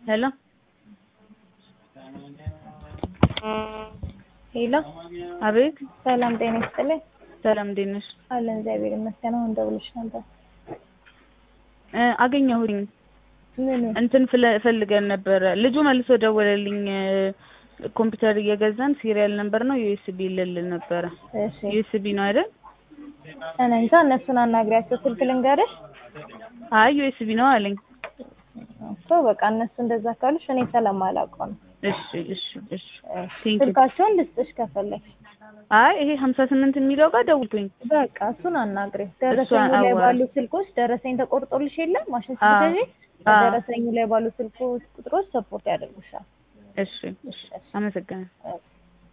ሄሎ ሄሎ አቤት ሰላም ጤና ይስጥልኝ። ሰላም እንዴት ነሽ? አለን እግዚአብሔር ይመስገን። አሁን ደውለሽ ነበር። እ አገኘሁኝ ምን? እንትን ፍለ- ፈልገን ነበረ። ልጁ መልሶ ደወለልኝ። እ ኮምፒውተር እየገዛን ሲሪያል ነበር ነው ዩኤስቢ ልልን ነበረ። እሺ ዩኤስቢ ነው አይደል? እኔ እንጃ እነሱን አናግሪያቸው። ስልክ ልንገርሽ አይ ዩኤስቢ ነው አለኝ። እኮ በቃ እነሱ እንደዛ ካሉሽ እኔ ስለማላውቀው ነው። እሺ እሺ እሺ እሺ፣ ቴንክ ዩ። ስልካቸውን ልስጥሽ ከፈለግሽ። አይ ይሄ ሀምሳ ስምንት የሚለው ጋር ደውልኩኝ። በቃ እሱን አናግሪ። ደረሰኙ ላይ አዋ- ባሉ ስልኮች ደረሰኝ ተቆርጦልሽ የለም ማሽን አዎ። ስትገዢ አዎ። ደረሰኙ ላይ ባሉ ስልኮች ቁጥሮች ሰፖርት ያደርጉሻል። እሺ እሺ አመሰግናለሁ። እሺ